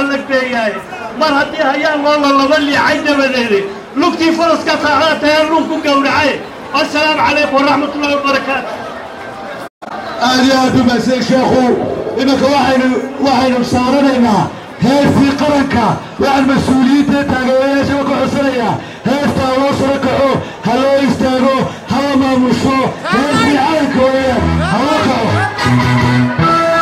lagbeeyahay mar haddii hayaan loo lalaba liicay dabadeede lugtii faraska saacada tahe luun ku gowracay assalaamu calaykum waraxmatullahi wabarakaatu aad iyo aad u mahadsan sheekhu iminka waxaynu waxaynu saaranaynaa heestii qaranka waxaan mas-uuliyiinta taageerayaashaba ka codsanayaa heestaa loo saro kaco ha loo istaago hala maamusho heestii calanka weeyaan ha loo kaco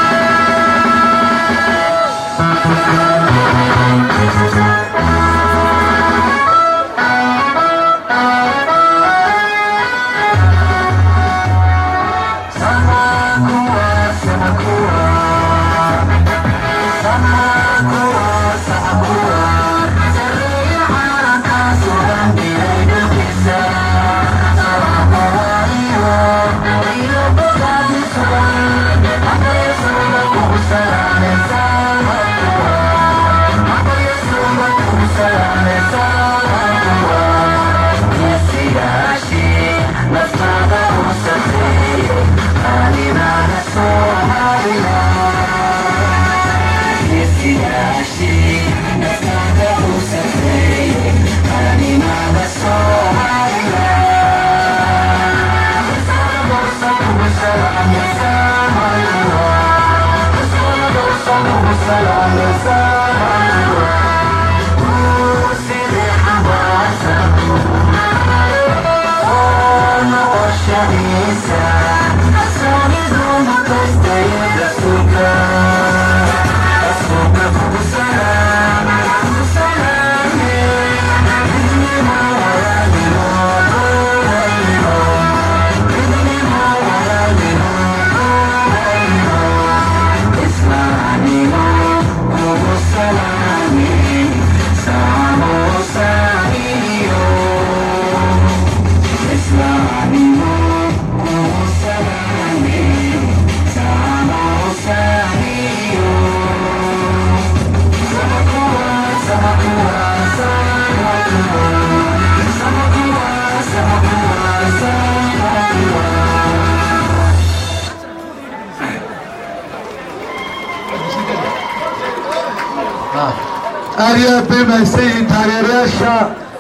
aad iyo aad bay mahadsan yihiin taageerayaasha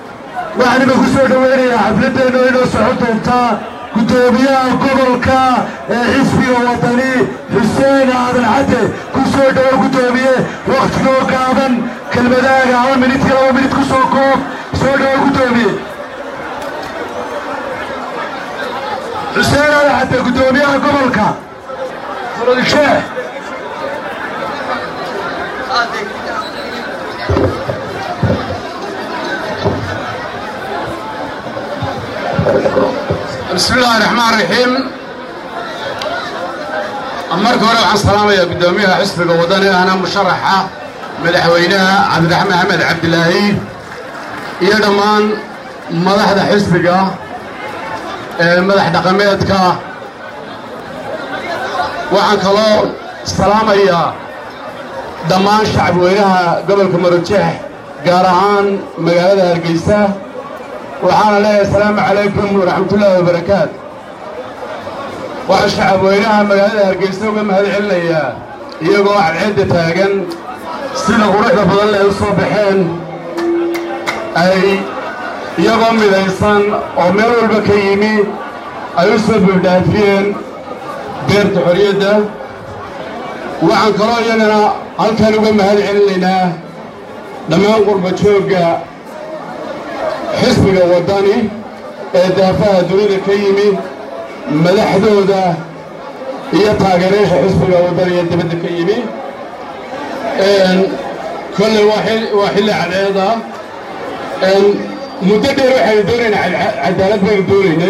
waxaan ima ku soo dhoweynayaa xafladeennu inoo socon doontaa guddoomiyaha gobolka ee xisbiga wadani xuseen aadan cadde ku soo dhowo guddoomiye wakhtigoo gaaban kelmadaaga haba minidkii laba minid ku soo koob soo dhowo guddoomiye xuseen aadan cadde guddoomiyaha gobolka muradisheeh بسم الله الرحمن الرحيم marka hore waxaan salaamayaa guddoomiyaha xisbiga wadani ahna musharaxa madaxweynaha cabdiraxmaan axmed cabdilaahi iyo dhammaan madaxda xisbiga ee madax dhaqameedka waxaan kaloo salaamayaa dhammaan shacabweynaha gobolka marojeex gaar ahaan magaalada hargeysa waxaana leeyahay asalaamu calaykum waraxmatullaahi wabarakaatu waxaan shacabweynaha magaalada hargeysa uga mahad celinayaa iyagoo cadceedda taagan sida quruxda badan le u soo baxeen ay iyagoo midaysan oo meel walba ka yimi ay u soo buuxdhaafiyeen beerta xorriyadda waxaan kaloo iyagana halkan uga mahad celinaynaa dhammaan qurba joogga xisbiga waddani ee daafaha dunida ka yimi madaxdooda iyo taageerayaasha xisbiga waddani ee dibadda ka yimi kolley waa xilli cadceeda muddo dheer waxaynu doonaynaa cadaalad baynu doonaynay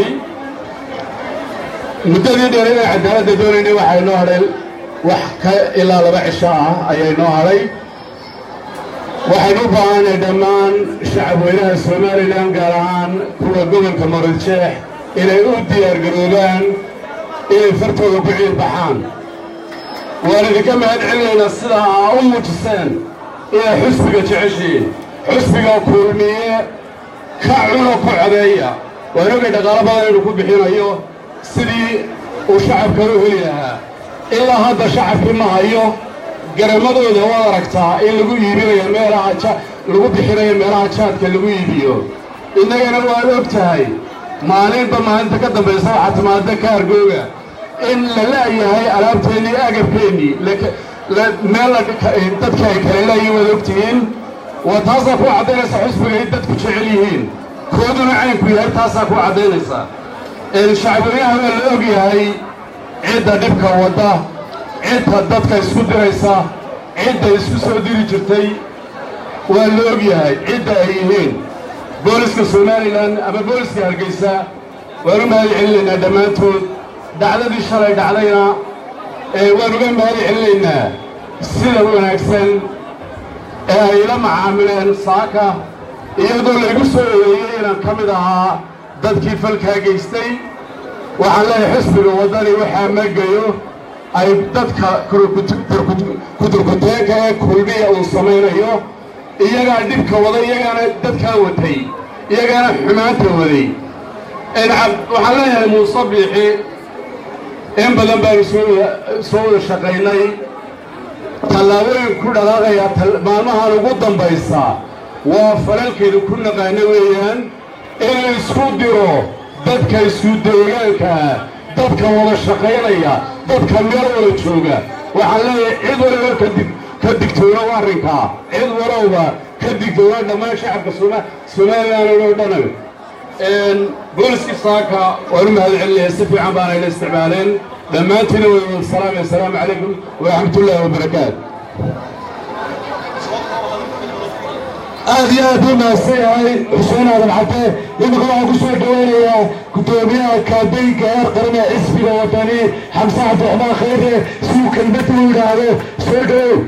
muddadii dheer inaan cadaaladda doonaynay waxay noo hadhay wax ka ilaa laba cisho ah ayay noo hadhay waxaynu u baahanay dhammaan shacabweynaha somalilan gaar ahaan kuwa gobolka marojeex inay u diyaargaroobaan inay fartooda ku ciilbaxaan waan idinka mahad celinaynaa sida aa u muujiseen inay xusbiga jeceshiin xusbiga kulmiye ka cuno ku codeeya waan ogay dhaqaalo badan inuu ku bixinayo sidii uu shacabkan u heli lahaa ilaa hadda shacabkii ma hayo garamadooda waad aragtaa in lagu iibinayo meelaha ja lagu bixinayo meelaha jaadka lagu iibiyo innagana waad og tahay maalinba maalinta ka dambaysa waxaa timaada kaargooga in la la'yahay alaabteennii agabkeennii meel dadka ay kala la'yihin waad og tihiin waa taasaa ku caddaynaysa xusbiga in dadku jecel yihiin kooduna caynku yahay taasaa ku caddaynaysa shacbweynaha waa la og yahay cidda dhibka wadda cidda dadka isku diraysa cidda isku soo diri jirtay waa la og yahay cidda ay yihiin booliska somalilan ama booliska hargeysa waan u mahad celinaynaa dhammaantood dhacdadii shalay dhacdayna waan uga mahad celinaynaa sida wanaagsan ee ay la macaamileen saaka iyadoo laygu soo eedeeyey inaan ka mid ahaa dadkii falkaa geystay waxaan leeyahay xisbiga waddani waxaa magayo ay dadka kudurkuteenka ee kulmiya uu samaynayo iyagaa dhibka waday iyagaana dadkaa watay iyagaana xumaanta waday waxaan leeyahay muuse biixi in badan baanu soo wada shaqaynay tallaabooyin ku dhalaaqaya maalmahan ugu dambaysa waa falalkeedu ku naqaano weeyaan inuu isku diro dadka isku deegaankaa dadka wada shaqaynaya dadka meel wada jooga waxaan leeyahay cid waliba kadib ka digtoonow arrinkaa cid walowba ka digtoona dhammaan shacabka somalilan oo dhan booliskii saaka waan u mahad celinaya si fiican baana ila isticmaaleen dhammaantiina way wada salaamay assalaamu calaykum waraxmatullaahi wabarakaatu aad iyo aad u mahadsan yahay xuseen aadan xatee imika waxaan ku soo dhaweynayaa guddoomiyaha kaabeynka heer qaran ee xisbiga wadani xamse cabdiraxmaan khayre si uu kelmad u yidhaahdo soo dhawow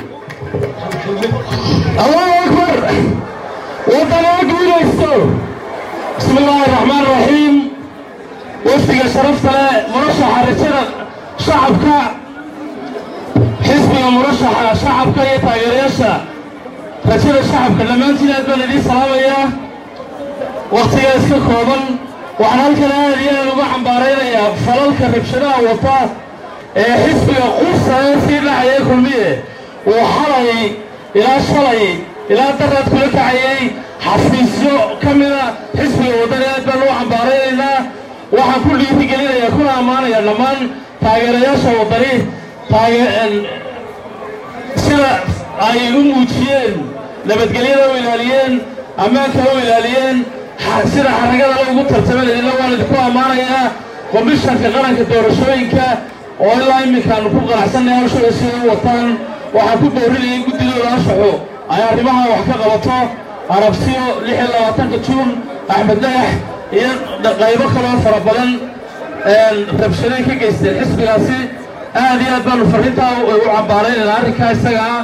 allahu akbar wadani ha guulaysto bismi illaahi araxmaan raxiim wafdiga sharafta leh murashaxa rajada shacabka xisbiga murashaxa shacabka iyo taageerayaasha rajada shacabka dhammaantiin aad baan idiin salaamayaa wakhtigaa iska kooban waxaan halkan aad iyo aad uga cambaaraynayaa falalka rabshadaha wata ee xisbiga qursa ee sii dhacaya kulmiye uu xalay ilaa shalay ilaa daraad kula kacayay xafiisyo ka mida xisbiga waddani aad baan uga cambaaraynaynaa waxaan ku dhiirigelinayaa kuna ammaanayaa dhammaan taageerayaasha waddani taage sida ay u muujiyeen nabadgelyada u ilaaliyeen ammaanka u ilaaliyeen sida xaragadala ugu tartamanayna waan idinku ammaanayaa komishanka qaranka doorashooyinka oo ilaa iminkaanu ku qanacsanay hawshooda sida u wataan waxaan ku boorinayay guddidooda anshaxo ay arrimaha wax ka qabato arabsiyo lix iyo labaatanka juun axmed dhagax iyo qaybo kaloo fara badan rabshaday ka geysteen xisbigaasi aad iyo aad baanu farrintaa u cambaaraynayna arrinkaa isaga ah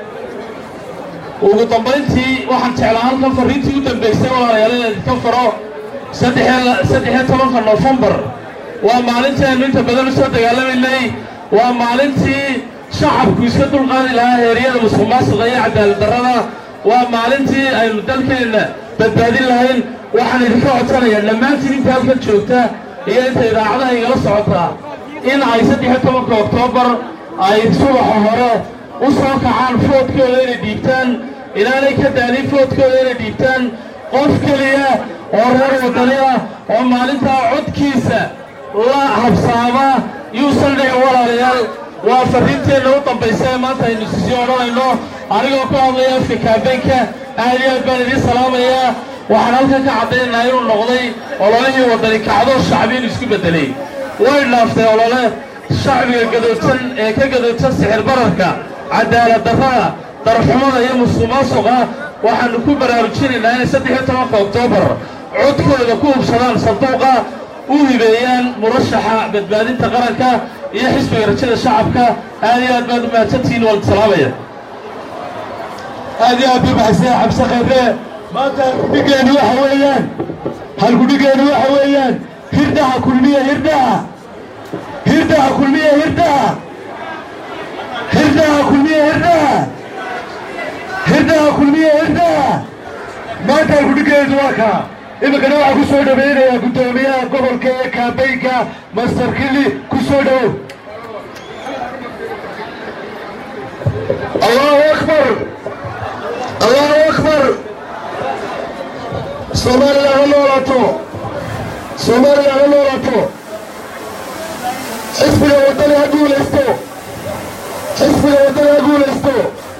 ugu dambayntii waxaan jeclaa halkan farriintii u dambaysay walaalayaal inaan idinka faro saddexiyo tobanka noofembar waa maalintii aynu inta badan u soo dagaalamaynay waa maalintii shacabku iska dulqaadi lahaa heeryada musuq maasuqa iyo cadaalad darrada waa maalintii aynu dalkeenna badbaadin lahayn waxaan idinka codsanayaa dhammaantiin inta halkan joogta iyo inta idaacadaha igala socotaa in ay saddexiyo tobanka oktoobar ay subaxa hore u soo kacaan foodkooda inay dhiibtaan inaanay ka daalin foodkooda inay dhiibtaan qof keliya oo reer waddani ah oo maalintaa codkiisa la habsaama yuusan dhicin walaalayaal waa farriinteenna u dambaysa ee maanta aynu sisii odhanayno anigoo ku hadlaya afka kaabeynka aad iyo aad baan idiin salaamayaa waxaan halkan ka caddaynaynaa inuu noqday ololihii waddani kacdo shacbi inuu isku beddelay way dhaaftay olole shacbiga gadoodsan ee ka gadoodsan sixir bararka cadaalad darrada darxumada iyo musuq maasuqa waxaannu ku baraarujinaynaa inay saddex iyo tobanka oktoobar codkooda ku hubsadaan sanduuqa u hibeeyaan murashaxa badbaadinta qaranka iyo xisbiga rajada shacabka aad iyo aad baad u mahadsantihiin waan salaamaya aad iyo aad buu maxadsanya xabse khayre maanta halkudhigeenu waxa weeyaan halkudhigeenu waxa weeyaan hirdhaha kulmiya hirdhaha hirdhaha kulmiya hirdhaha hirdhaha kulmiya hirdhaha hirdhaha kulmiya hirdhaha maanta halkudhigeedu waa kaa iminkana waxaa ku soo dhawaynayaa guddoomiyaha gobolka ee kaabeynka master kili ku soo dhowow allahu akbar allahu akbar soomaaliya ha noolaato soomaaliya ha noolaato xisbiga waddani ha guulaysto xisbiga waddani ha guulaysto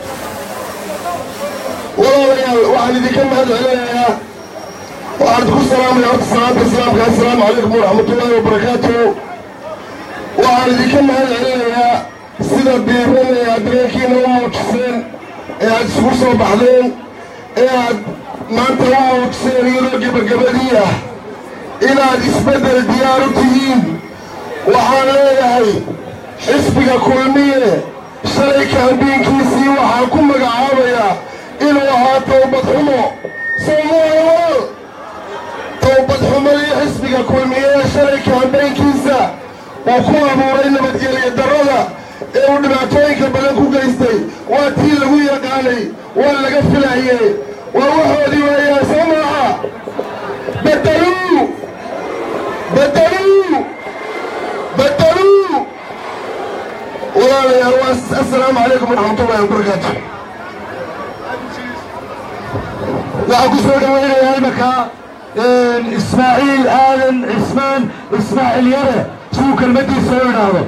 walaalayaal waxaan idinka mahad celinayaa waxaan idinku salaamaya horta salaanta islaamka assalaamu calaykum waraxmatullaahi wabarakaatuhu waxaan idinka mahad celinayaa sida diiran ee aad dareenkiina u muujiseen ee aad isugu soo baxdeen ee aad maanta u muujiseen iyadoo gebagabadii ah inaad isbeddel diyaar u tihiin waxaan leeyahay xisbiga kulmiye shalay kaambiinkiisii waxaan ku magacaabayaa inuu ahaa towbad xumo soomaaliwal towbad xumadii xisbiga kulmiye ee shalay kaambeynkiisa uu ku abuuray nabadgelyo darrada ee uu dhibaatooyinka badan ku geystay waa tii lagu yaqaanay waa laga filaye waa waxoodii weeyaan soo maaha bedeluu bedeluu bedeluu walaalayaal waa assalaamu calaykum waraxmatullahi wabarakaatu waxaan ku soo dhawaynayaa imaka ismaaciil aadan cismaan ismaaciil yare suu kelmaddiisa u idhaahdo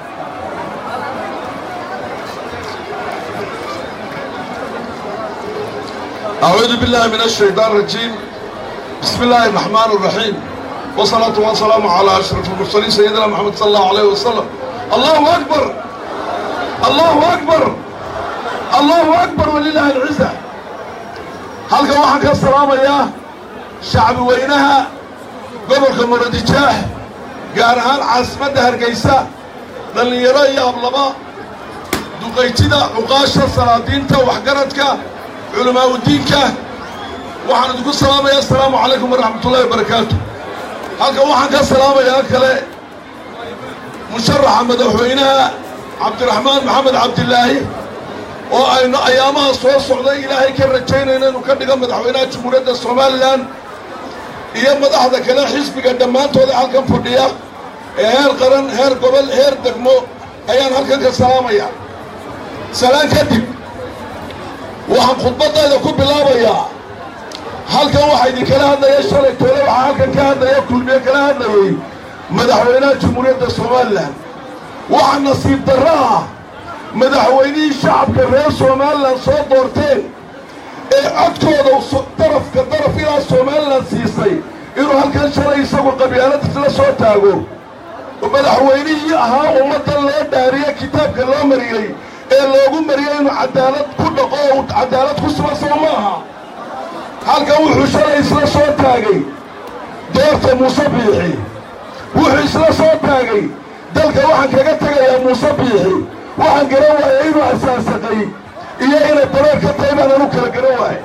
أعوذ بالله من الشيطان الرجيم بسم الله الرحمن الرحيم والصلاة والسلام على أشرف المرسلين سيدنا محمد صلى الله عليه وسلم الله أكبر الله أكبر الله أكبر ولله العزة هل كان واحد السلام يا شعب وينها قبل كمردجاه قارهان عاصمة هرقيسة لن يرى يا أبلما دقيتنا عقاشة سلاطينتا وحقرتك علماء الدينka waxaan idinku salaamaya assalaamu calaykum waraxmat ullahi wabarakaatu halkan waxaan ka salaamayaa kale musharaxa madaxweynaha cabdiraxmaan maxamed cabdilaahi oo aynu ayaamaha soo socday ilaahay ka rajaynayna inuu ka dhigo madaxweynaha jamhuuriyadda somalilan iyo madaxda kale xisbiga dhammaantooda halkan fadhiya ee heer qaran heer gobol heer degmo ayaan halkan ka salaamaya salaan kadib waxaan khudbadayda ku bilaabayaa halkan waxaa idinkala hadlaya shalay toole waxaa halkan ka hadlaya kulmiye kala hadlayay madaxweynaha jamhuuriyadda somalilan waxaa nasiib darro ah madaxweynihii shacabka reer somalilan soo doorteen ee codkooda darafka daraf ilaa somalilan siisay inuu halkan shalay isagu qabyaalad isla soo taago madaxweynihii ahaa ummaddan loo dhaariye kitaabka loo mariyey ee loogu mariyey inuu cadaalad ku dhaqo oo cadaalad ku sugan soo ma aha halkan wuxuu shalay isla soo taagay doorta muuse biixi wuxuu isla soo taagay dalka waxaan kaga tegayaa muuse biixi waxaan garan waayay inuu asaasaqay iyo inay dareer ka tahay baanaan u kala garan waayay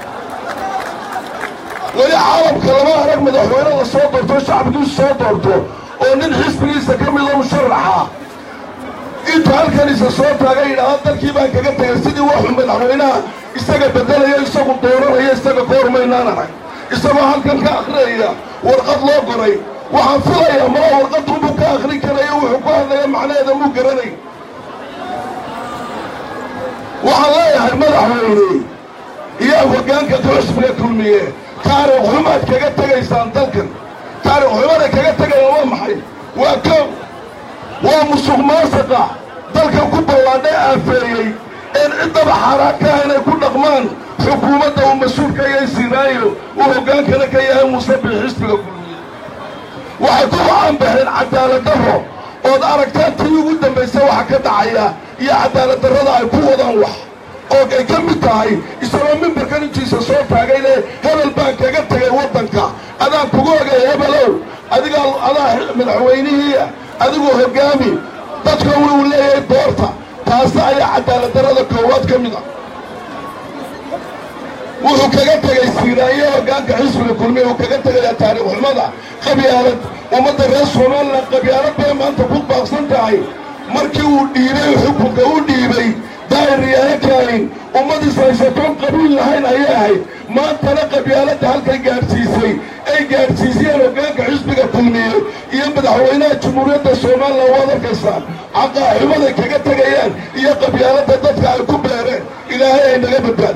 weli caalamka lama arag madaxweyne la soo doorto shacabkiisu soo doorto oo nin xisbigiisa ka mida musharaxa intuu halkan isa soo taaga yidhaahdo dalkii baan kaga tegay sidii waxuu madaxweynaha isaga bedelayo isagu dooranaya isaga ka hormaynaan arag isagoo halkan ka akhriyaya warqad loo qoray waxaan filayaa mala warqadunbuu ka akhrin karayo wuxuu ku hadlaya macnaheeda muu garanay waxaan leeyahay madaxweyne iyo hoggaanka xisbiga kulmiye taariikh xumaad kaga tegaysaan dalkan taariikh xumada kaga tegayaan waa maxay waa kow waa musuq maasaqa dalkan ku ballaadhay aafeeyey een ciddaba xaaraan ka ah inay ku dhaqmaan xukuumadda uu mas-uulka iyo sinaayo uu hoggaankana ka yahay muuse bii xisbiga kulmiye waxay ku caanbaxeen cadaalad darro ood aragtaan tii ugu dambaysa waxa ka dhacaya iyo cadaalad darrada ay ku wadaan wax oo ay ka mid tahay isagoo mimbarkan intiisa soo taagay le hebel baan kaga tegay waddanka adaan kugu ogay hebelow adigaa adaa madaxweynihiia adigoo hoggaami dadka uu leeyahay doorta taasi ayaa cadaalad darrada koowaad ka mid a wuxuu kaga tegay siiraayo hoggaanka xisbiga kulmiya uu kaga tegayaa taariikh xumada qabyaalad ummadda reer somalilan qabyaalad bay maanta ku baaqsan tahay markii uu dhiibay xukunka u dhiibay daa'ir yaha kaanin ummadiis haysatoon qabiil lahayn ayay ahayd maantana qabyaaladda halkay gaadhsiisay ay gaadhsiisiyeen hoggaanka xisbiga kulmiye iyo madaxweynaha jamhuuriyadda somalilan waad arkaysaan caqaaximaday kaga tegayaan iyo qabyaaladda dadka ay ku beereen ilaahay ay naga badbaad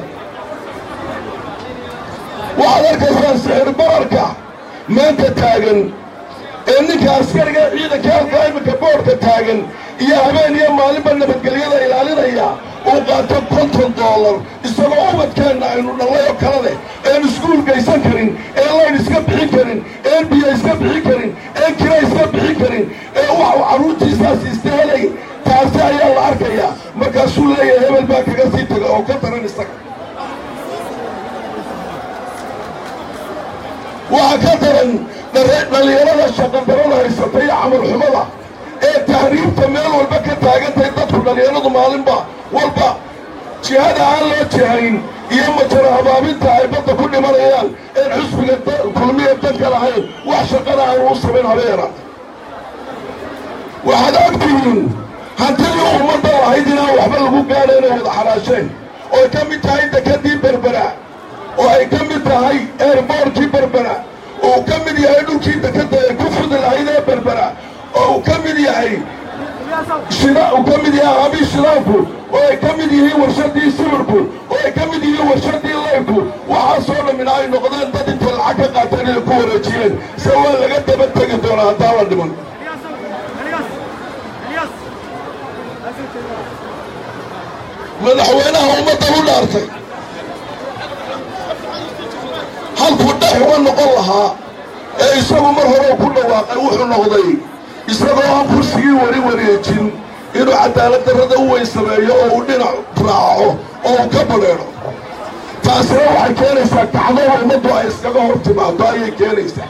waxaad arkaysaan sixir bararka maanta taagan ee ninka askariga ciidanka halka iminka boodhka taagan iyo habeen iyo maalinba nabadgelyada ilaalinaya uu qaato konton doolar isagoo ubadkeenna aynu dhallay oo kala leh een iskuul gaysan karin een layn iska bixin karin een biyo iska bixin karin een kira iska bixin karin ee wax uu carruurtiisaas istehelay taasi ayaa la arkayaa markaasuu leeyahay hebel baa kaga sii taga oo ka daran isaga waxaa ka daran dhallinyarada shaqadarada haysata iyo camal xumada ee tahriibta meel walba ka taagantahay dadku dhallinyaradu maalinba walba jihada aan loo jihayn iyo majara habaabinta ay badda ku dhimanayaan een xusbiga kulmiya danka lahayn wax shaqana aan uu samayn habeera waxaad ogtihiin hantidii ummadda lahayd inaan waxba lagu gaadha inay wada xaraasheen ooy ka mid tahay dekadii berbera oo ay ka mid tahay eerboorkii berbera oo uu ka mid yahay dhulkii dekadda ay ku fudi lahayd ee berbera oo uu ka mid yahay shida uu ka mid yahay aabii shidaanku oo ay ka mid yihiin warshadii sibirku oo ay ka mid yihiin warshadii laybku waxaasoo dhammina ay noqdeen dad intay lacag ka qaateen inay ku wareejiyeen se waa laga daba tegi doonaa haddaan la dhiman madaxweynaha ummadda u dhaartay halkuu dhex uga noqon lahaa ee isagu mar horeu ku dhawaaqay wuxuu noqday isagoo aan kursigii wari wareejin inuu cadaalad darrada u weyn sameeyo oo uu dhinac raaco oo uu ka badheedho taasina waxay keenaysaa kacdada ummaddu ay iskaga hor timaado ayay keenaysaa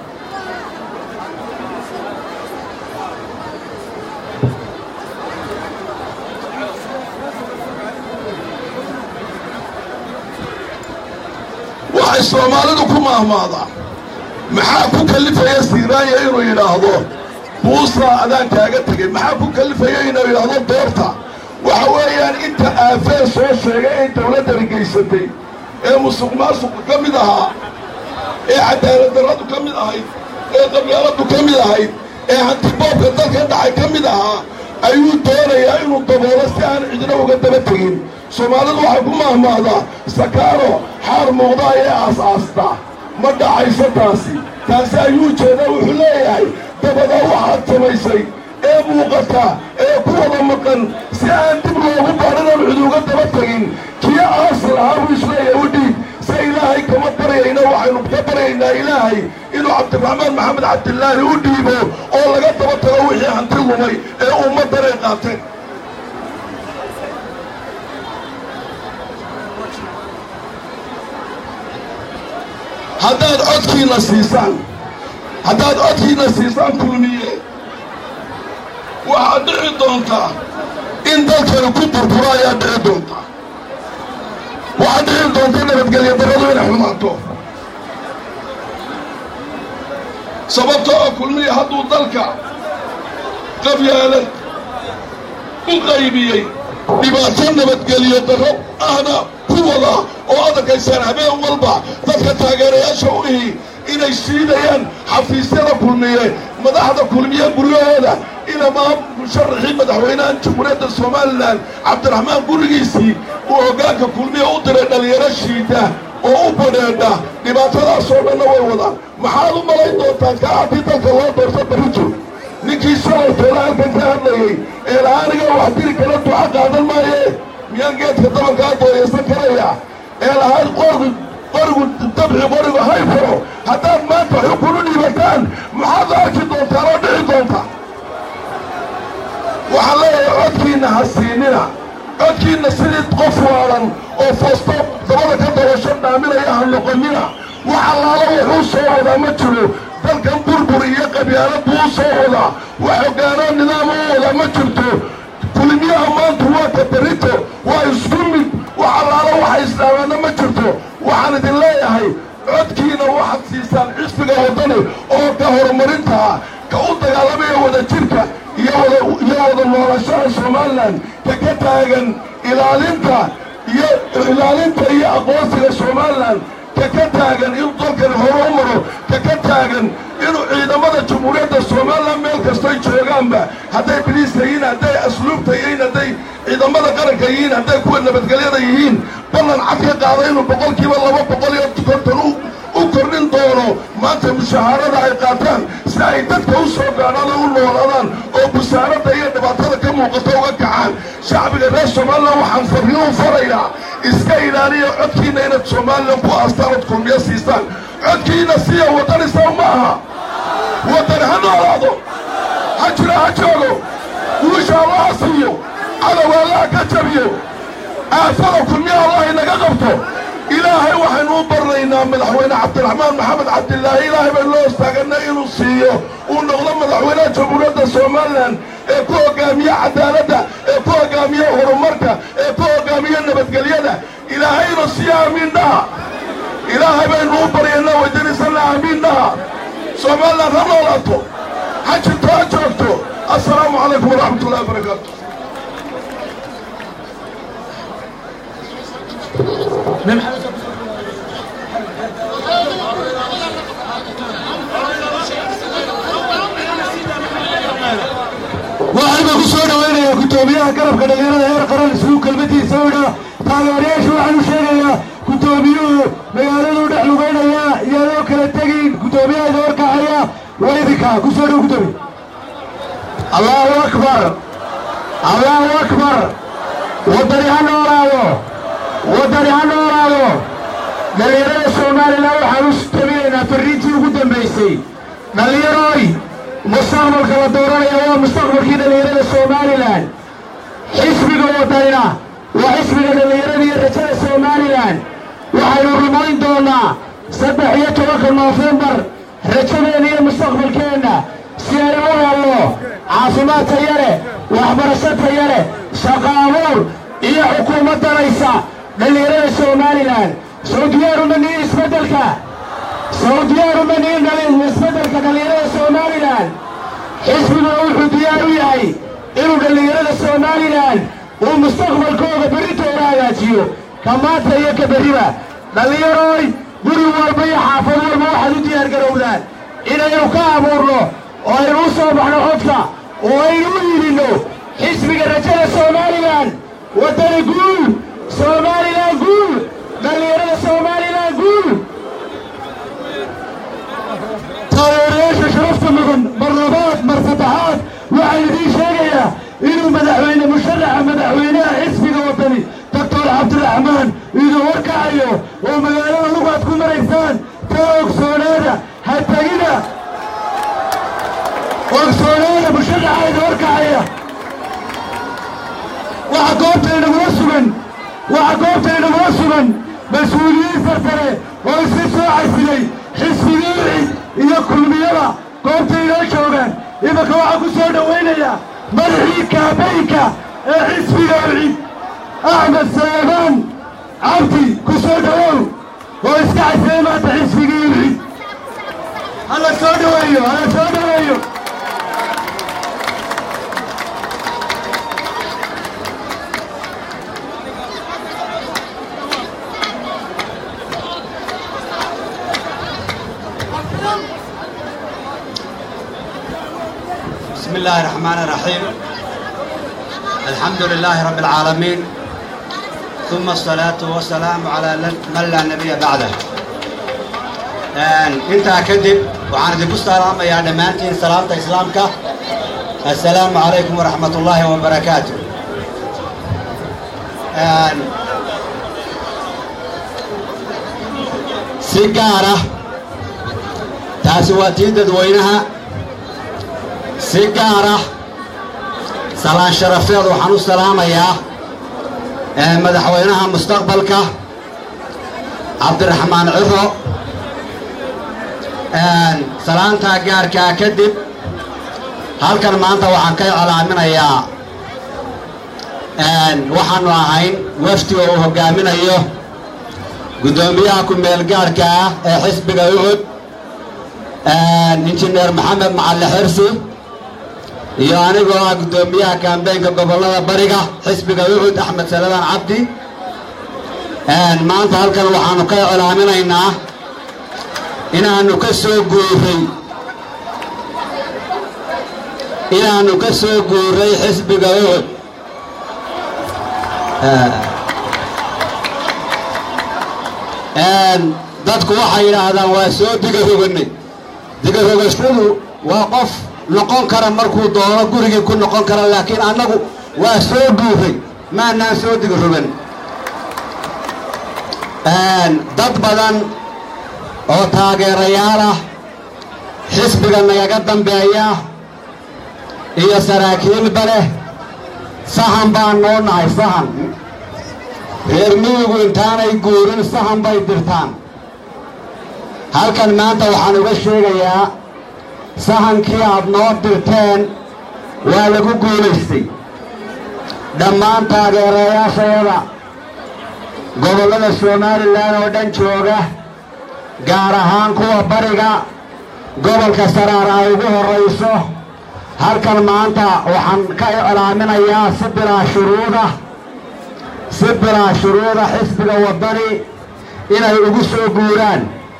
waxay soomaalidu ku maahmaadaa maxaa ku kallifaya siiraanya inuu yidhaahdo buusaa adaan kaaga tegay maxaa ku kallifaya inuu yidhaahdo doorta waxa weeyaan inta aafee soo sheegay ay dawladdani geysatay ee musuq maasuqu ka mid ahaa ee cadaalad darradu ka mid ahayd ee qabyaaladdu ka mid ahayd ee hantiboobka dalka dhacay ka mid ahaa ayuu doonayaa inuu daboolo si aan cidna uga daba tegin soomaalidu waxay ku mahmaadaa sakaaro xaar muuqda ayay aas-aastaa ma dhacayso taasi taasi ayuu jeedaa wuxuu leeyahay dabada waxaad samaysay ee muuqata ee ku wada maqan si aan dib loogu baadhinan cid uga daba tegin kii aasal ahaa buu isleeyahay u dhiib se ilaahay kama baryayna waxaynu ka baryaynaa ilaahay inuu cabdiraxmaan maxamed cabdilaahi u dhiibo oo laga daba tago wixii hanti lumay ee ummaddan ay qaateen haddaad codkiina siisaan haddaad codkiina siisaan kulmiye waxaad dhici doontaa in dalkani ku burburo ayaad dhici doontaa waxaad dhici doonta nabadgelyo darradu inay xumaato sababtoo oo kulmiye hadduu dalka qabyaalad u qaybiyey dhibaato nabadgelyo darro ahna ku wada oo adarkaysaan habeen walba dadka taageerayaasha u ihi inay siidayaan xafiisyada kulmiye madaxda kulmiye guryahooda inamaa musharaxii madaxweynaha jamhuuriyadda somalilan cabdiraxmaan gurigiisii uu hoggaanka kulmiye u diray dhallinyaro shiida oo u badheedha dhibaatadaasoo dhanna way wadaan maxaad u malayn doontaan kaa haddii dalka loo doorto barito ninkii shalaytooda halkan ka hadlayey ee lahaaniga wax diri kala duca qaadan maaye miyaan geedka dabankaa dooyaysan karaya ee lahayd qorgu qorigu dabci qorigu hayfaro haddaad maanta xukun u dhiibataan maxaad arki doontaan oo dhici doonta waxaan leeyahay codkiinna ha siinina codkiinna sidii qof waalan oo foosto dabada ka dabasho dhaaminaya ha noqonina wax allaala wuxuu soo wadaa ma jiro dalkan burbur iyo qabyaalad buu u soo wadaa wax hoggaanoo nidaam u wadaa ma jirto kulmiyaha maanta waa ka berito waa isku mid wax allaala waxa islaamaana ma jirto waxaan idin leeyahay codkiina waxaad siisaan xisbiga waddani oo ka horumarintaa ka u dagaalamaya wada jirka iyo wada iyo wada noolashaha somalilan ka ka taagan ilaalinta iyo ilaalinta iyo aqoonsiga somalilan ka ka taagan inuu dalkani hore u maro ka ka taagan inuu ciidamada jamhuuriyadda somalilan meel kastoy joogaanba hadday biliiska yihiin hadday asluubta yihiin hadday ciidamada qaranka yihiin hadday kuwa nabadgelyada yihiin ballan cad ka qaada inuu boqolkiiba laba boqol iyo konton u u kordhin doono maanta mushahaarada ay qaataan si ay dadka u soo gaadhaan oo u noolaadaan oo busaaradda iyo dhibaatada ka muuqata uga kacaan shacbiga reer somalilan waxaan farriin u farayaa iska ilaaliya codkiinna inaad somalilan ku aastaan ood kulmiyo siistaan codkiinna siya waddani saw ma aha waddani ha noolaado ha jiro ha joogo guusha allaha siiyo cadow allaha ka jabiyo aafada kulmiya allah inaga qabto ilaahay waxaynu u barnaynaa madaxweyne cabdiraxmaan maxamed cabdilaahi ilaahay baynu loo istaaganay inuu siiyo uu noqdo madaxweynaha jamhuuriyadda somalilan ee ku hoggaamiya cadaaladda ee ku hoggaamiya horumarka ee ku hoggaamiya nabadgelyada ilaahayna siiya aamiin dhaha ilaahay baynu u baryaynaa weydiinaysana aamiin dhaha somalilan ha noolaato ha jirto ha joogto assalaamu calaykum waraxmat ullahi wabarakaatu waxaana ku soo dhawaynayaa guddoomiyaha garabka dhallinyarada heer qaran isuu kelmadiisa u idhaa taageerayaasha waxaanu sheegayaa guddoomiyuhu magaaladuu dhex lugaynayaa iyaadoo kala tegin guddoomiyaha idin horkacaya waa idinka ku soo dhow guddoomiye allahu akbar allahu akbar waddani ha noolaado waddani ha noolaado dhallinyarada somalilan waxaan u tabinaynaa farriintii ugu dambaysay dhallinyaroy mustaqbalka la dooranaya waa mustaqbalkii dhallinyarada somalilan xisbiga waddanina waa xisbiga dhallinyarada iyo rajada somalilan waxaynu rumayn doonnaa saddex iyo tobanka noofembar rajadeenna iyo mustaqbalkeenna si aynu u helno caafimaad taya leh waxbarasho taya leh shaqo abuur iyo xukuumad danaysa dhallinyarada somalilan soo diyaaruma nihin isbeddelka soo diyaaruma nihin dhalin isbeddelka dhallinyarada somalilan xisbiguna wuxuu diyaar u yahay inuu dhallinyarada somalilan uu mustaqbalkooda berritooda hagaajiyo ka maanta iyo ka berriba dhallinyarooy guri walba iyo xaafad walba waxaad u diyaar garowdaan inaynu ka abuurno oo aynu u soo baxno codka oo aynu u yidhinno xisbiga rajada somalilan waddani guul somalilan guul dhallinyarada somalilan guul taageerayaasha sharafta mudan mar labaad mar saddexaad waxaan idiin sheegayaa inuu madaxweyne musharaxa madaxweynaha xisbiga waddani doctor cabdiraxmaan idin horkacayo oo magaalada lugaad ku maraysaan ka ogsoonaada ha tegina ogsoonaada musharaxa idin horkacaya waxa goobta inagula sugan waxa goobta inagula sugan mas-uuliyiin sarsare oo isi soo casilay xisbigii cid iyo kulmiyada goobta inoo joogaan imanka waxaa ku soo dhowaynayaa madaxii kaabaynka ee xisbiga cid axmed saleemaan cabdi ku soo dhowow oo iska casilay maanta xisbigii cid hala soo dhoweeyo hala soo dhoweeyo بسم الله الرحمن الرحيم الحمد لله رب العالمين ثم الصلاة والسلام على من لا نبي بعده انت كذب وعن ذي السلام يا دمانتين سلامة إسلامك السلام عليكم ورحمة الله وبركاته سيجارة تاسواتي ددوينها si gaara salaan sharafeed waxaan u salaamayaa madaxweynaha mustaqbalka cabdiraxmaan ciro salaantaa gaarkaa kadib halkan maanta waxaan ka iclaaminayaa waxaannu ahayn wafdiga uu hoggaaminayo guddoomiyaha ku-meel gaarhka ah ee xisbiga uhud injineer maxamed macalle xirsi iyo anigoo ah guddoomiyaha kaambeynka gobollada bariga xisbiga uxud axmed saladaan cabdi maanta halkan waxaannu ka iclaaminaynaa inaannu ka soo guuray inaannu ka soo guuray xisbiga uhud dadku waxay yidhaahdaan waa soo digarogannay digarogashadu waa qof noqon kara markuu doono gurigii ku noqon kara laakiin annagu waa soo guuray maanaan soo digarogan dad badan oo taageerayaal ah xisbiga nagaga dambeeya iyo saraakiilba leh sahan baan noo nahay sahan reer miyigu intaanay guurin sahan bay dirtaan halkan maanta waxaan uga sheegayaa sahankii aad noo dirteen waa lagu guulaystay dhammaan taageerayaashayada gobollada somalilan oo dhan jooga gaar ahaan kuwa bariga gobolka saraar ay ugu horrayso halkan maanta waxaan ka iclaaminayaa si bilaa shuruuda si bilaa shuruuda xisbiga waddani inay ugu soo guuraan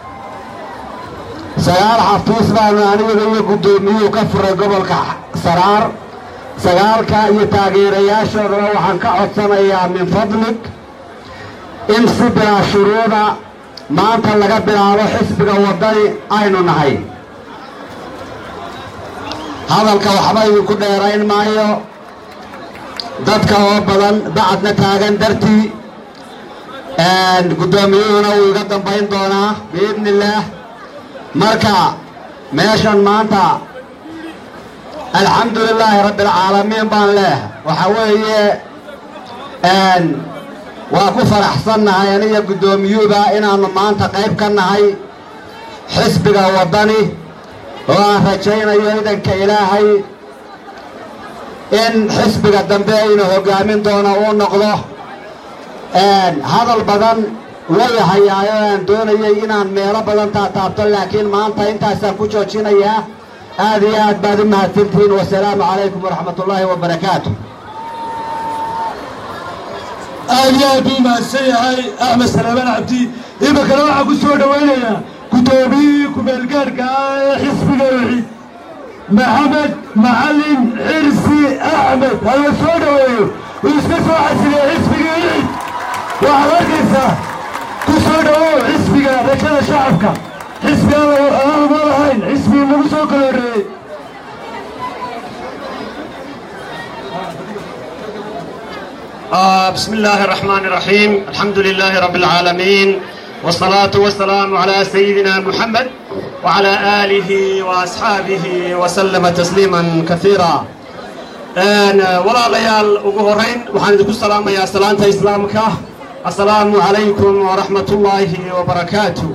sagaal xafiis baanu aniga iyo guddoomiyuhu ka furay gobolka saraar sagaalka iyo taageerayaashoodana waxaan ka codsanayaa min fadlig in si bilaa shuruuda maanta laga bilaabo xisbiga waddani aynu nahay hadalka waxba idinku dheerayn maayo dadka oo badan bacadna taagan dartii guddoomiyuhuna wuu iga dambayn doonaa biidni illaah marka meeshan maanta alxamdu lilaahi rabbi alcaalamiin baan leeh waxa weeye waa ku faraxsannahay aniga guddoomiyuuba inaannu maanta qayb ka nahay xisbiga waddani oo aan rajaynayo idanka ilaahay in xisbiga dambe aynu hoggaamin doono uu noqdo hadal badan way hayaayo aan doonayay inaan meelo badan taataabto laakiin maanta intaasaan ku joojinayaa aad iyo aad baad u mahadsantihiin wasalaamu calaykum waraxmat ullaahi wabarakaatu aad iyo aad buu mahadsan yahay axmed salaamaan cabdi iminkana waxaan ku soo dhowaynayaa guddoomiyihii ku-meelgaarka ah ee xisbiga wixid maxamed macalin xirsi axmed hala soo dhoweeyo uu iska soo xasiliyey xisbigii wixid waxaad arkaysaa ku soo dhowow xisbiga rajada shacabka xisbi aan uma lahayn xisbigii lagu soo kala horreeyey آه بسم الله الرحمن الرحيم الحمد لله رب العالمين والصلاة والسلام على سيدنا محمد وعلى آله وأصحابه وسلم تسليما كثيرا أنا ولا ليال أقهرين وحن السلام يا سلامة إسلامك السلام عليكم ورحمة الله وبركاته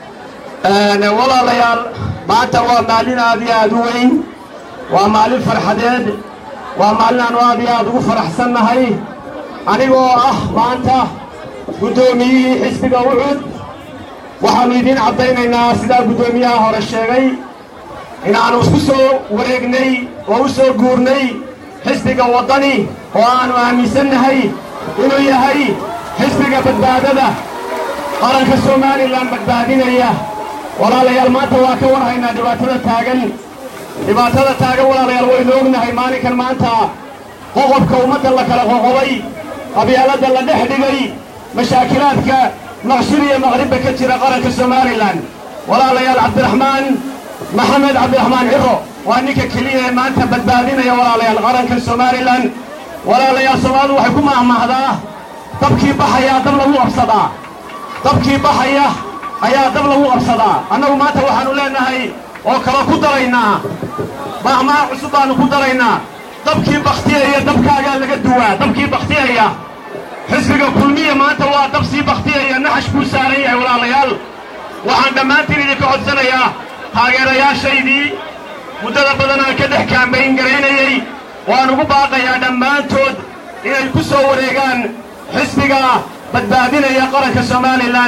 أنا ولا ليال ما توا مالنا أبي أدوين ومال فرحداد ومالنا أبي أدو فرح سنة هاي anigoo ah maanta guddoomiyihii xisbiga ucud waxaannu idiin caddaynaynaa sidaa guddoomiyaha hore sheegay inaannu isku soo wareegnay oo u soo guurnay xisbiga waddani oo aannu aaminsannahay inuu yahay xisbiga badbaadada qaranka somalilan badbaadinaya walaalayaal maanta waa ka warhaynaa dhibaatada taagan dhibaatada taagan walaalayaal waynu ognahay maalinkan maanta qoqobka ummadda la kala qoqobay qabyaaladda la dhex dhigay mashaakilaadka maqshir iyo maqribba ka jira qaranka somalilan walaalayaal cabdiraxmaan maxamed cabdiraxmaan ciro waa ninka keliya ee maanta badbaadinaya walaalayaal qaranka somalilan walaalayaal soomaalidu waxay ku mahmahdaa dabkii baxayaa dab lagu qabsadaa dabkii baxaya ayaa dab lagu qabsadaa annagu maanta waxaannu leenahay oo kale ku daraynaa mahmaha cusub baannu ku daraynaa dabkii bakhtiyaya dabkaagaa laga duwaa dabkii bakhtiyaya xisbiga kulmiya maanta waa dab sii bakhtiyaya naxash buu saaran yahay walaalayaal waxaan dhammaantiin idinka codsanayaa taageerayaashaydii muddada badan aan ka dhex kaambayn garaynayey waan ugu baaqayaa dhammaantood inay ku soo wareegaan xisbiga badbaadinaya qaranka somalilan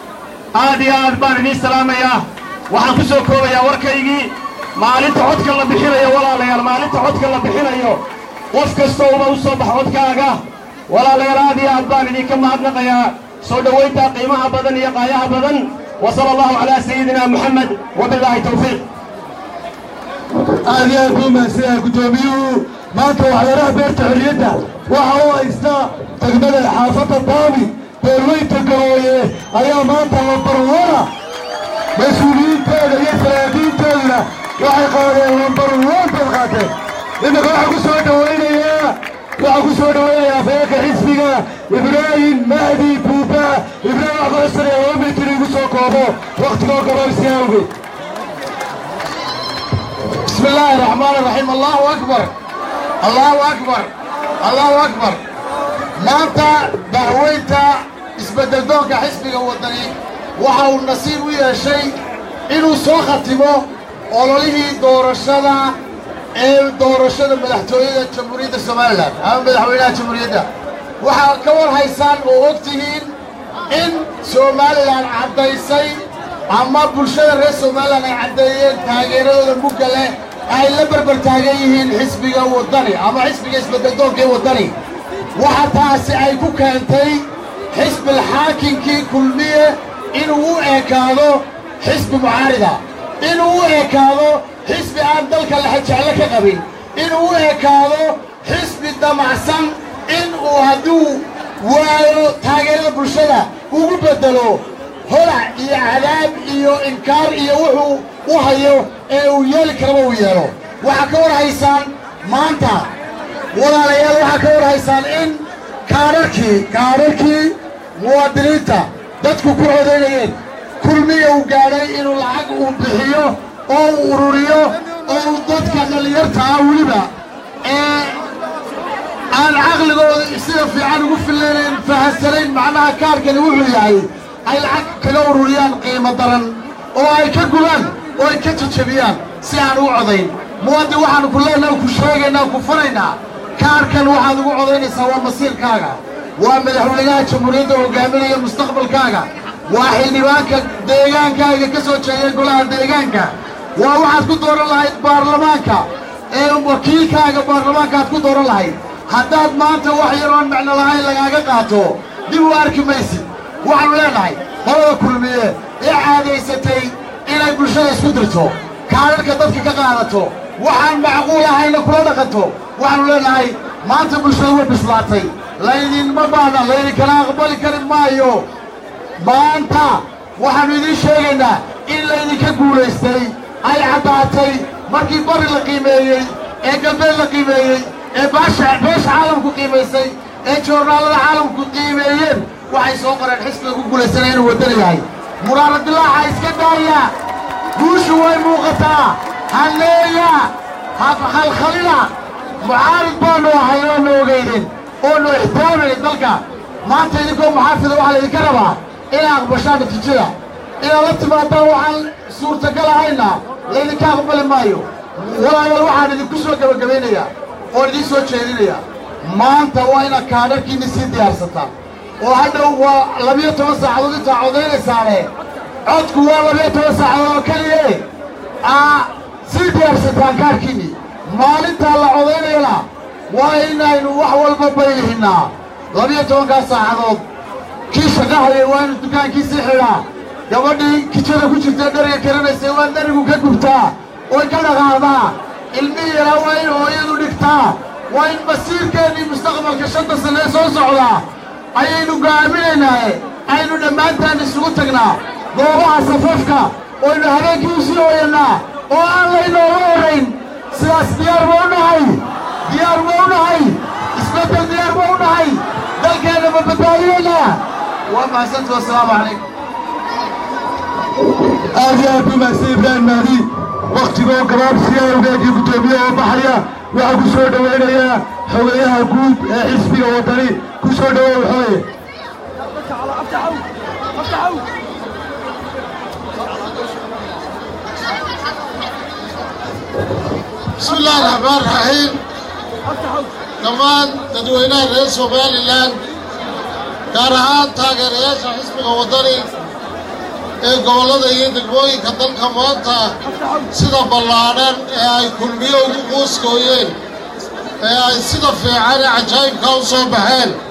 aad iyo aad baan idiin salaamayaa waxaan ku soo koobayaa warkaygii maalinta codka la bixinayo walaalayaal maalinta codka la bixinayo qof kastoo uba u soo bax codkaaga walaalayaal aad iyo aad baan idinka mahadnaqayaa soo dhowaynta qiimaha badan iyo qaayaha badan wa sala allahu calaa sayidina muxamed wabilaahi towfiiq aad iyo aad buu mahadsanyahay guddoomiyuhu maanta waxyaalaha beerta xorriyadda waxa uu haystaa degmada xaafadda daami beelweynta gabooye ayaa maanta lambarwana mas-uuliyiinteeda iyo saraakiinteeduna waxay qaadeen lambarwan bay qaateen iminka waxaa ku soo dhawaynayaa waxaa ku soo dhawaynayaa afeeka xisbiga ibraahim mahdi buuba ibraahim wax kaxusane laba mitir igu soo koobo wakhtigoo gabaabsi awgeed بسم الله الرحمن الرحيم الله أكبر الله أكبر الله أكبر maanta dacweynta isbeddeldoonka xisbiga waddani waxa uu nasiib u yeeshay inuu soo khatimo ololihii doorashada ee doorashada madaxtooyada jamhuuriyadda somalilan ama madaxweynaha jamhuuriyadda waxaad ka war haysaan oo og tihiin in somalilan caddaysay ama bulshada reer somalilan ay caddeeyeen taageeradooda mugga leh ay la berber taagan yihiin xisbiga waddani ama xisbiga isbeddeldoonka ee waddani waxa taasi ay ku keentay xisbil xaakinkii kulmiye inuu u ekaado xisbi mucaarida inuu u ekaado xisbi aan dalka lexejeclo ka qabin inuu u ekaado xisbi damacsan in uu hadduu waayo taageerada bulshada ugu beddelo holac iyo cadaab iyo inkaar iyo wuxuu u hayo ee uu yeeli karaba uu yeelo waxaa ka war haysaan maanta walaalayaal waxaa ka war haysaan in kaadharkii kaadharkii muwaadiniinta dadku ku codaynayeen kulmiya uu gaadhay inuu lacag uu bixiyo oo uu ururiyo oo uu dadka dhallinyarta ah weliba ee aan caqligooda sida fiican ugu fillaynayn fahansanayn macnaha kaarkani wuxuu yahay ay lacag kaga ururiyaan qiimo daran oo ay ka gubaan oo ay ka jajabiyaan si aan u codayn muwaadin waxaanu ku leenaha ku sheegaynaa ku fanaynaa kaarkan waxaad ugu codaynaysaa waa masiirkaaga waa madaxweynaha jamhuuriyadda hogaaminaya mustaqbalkaaga waa xildhibaanka deegaankaaga ka soo jeeya golaha deegaanka waa waxaad ku dooran lahayd baarlamaanka ee wakiilkaaga baarlamaanka aad ku dooran lahayd haddaad maanta wax yaroon macno lahayn lagaaga qaato dib u arki maysid waxaanu leenahay qolada kulmiye ee caadaysatay inay bulshada isku dirto kaadharka dadka ka qaadato waxaan macquul ahayna kula dhaqanto waxaanu leenahay maanta bulshada way bislaatay laydinma baana laydinkala aqbali kari maayo maanta waxaannu idiin sheegaynaa in laydinka guulaystay ay caddaatay markii bari la qiimeeyey ee galbeed la qiimeeyey ee baasha beesha caalamku qiimaysay ee joornaallada caalamku qiimeeyeen waxay soo qoreen xisbiga ku guulaysanaya inuu waddana yahay muraara dilaaxa iska daaya guushu way muuqataa halleeya halkhalina mucaarid baannu ahay oonu ogaynin oonu ixtiraamaynin dalka maanta idinkoo muxaafida waxaa laydinka rabaa inay aqbashaan natiijada inaad la timaadaan waxaan suurtagal ahayna laydinka aqbali maayo walaalayaal waxaan idinku soo gebagabaynayaa oo idiin soo jeedinayaa maanta waa inaad kaadharkiinni sii diyaarsataan oo hadhow waa labiyo toban saacadood intaa codaynaysaane codku waa labiyo toban saacadood oo keliye aa sii diyaarsataan kaarkiinni maalintaa la codaynayana waa inaynu wax walba baylihinnaa labiyo tobankaa saacadood kii shaqahayay waa inu dukaankiisii xidhaa gabadhii kijada ku jirtae dhariga karanaysay waa dharigu ka gubtaa oy ka dhaqaaqdaa ilmihii yaraa waa in hooyadu dhigtaa waa in masiirkeennii mustaqbalka shanta sanne ee soo socdaa ayaynu go'aaminaynaaye aynu dhammaantaan isugu tagnaa goobaha safafka oynu habeenkii u sii hooyannaa oo aan laynooga horrayn sidaas diyaar ma u nahay diyaar ma u nahay isbeddel diyaar ma u nahay dalkeenna ma badbaadiyeynaa waa mahadsantu wassalaamu calaykum aad iyo aad buu mahadsan ibraahim mahdi wakhtigoo gabaabsiya awgeedii guddoomiye oo baxaya waxaa ku soo dhowaynayaa xogeyaha guud ee xisbiga waddani ku soo dhowow xooye بسم الله الرحمن الرحيم dhammaan dadweynaha reer somalilan gaar ahaan taageerayaasha xisbiga waddani ee gobollada iyo degmooyinka dalka maanta sida ballaadhan ee ay kulmiyo ugu quuskooyeen ee ay sida fiican ee cajaa'ibka u soo baxeen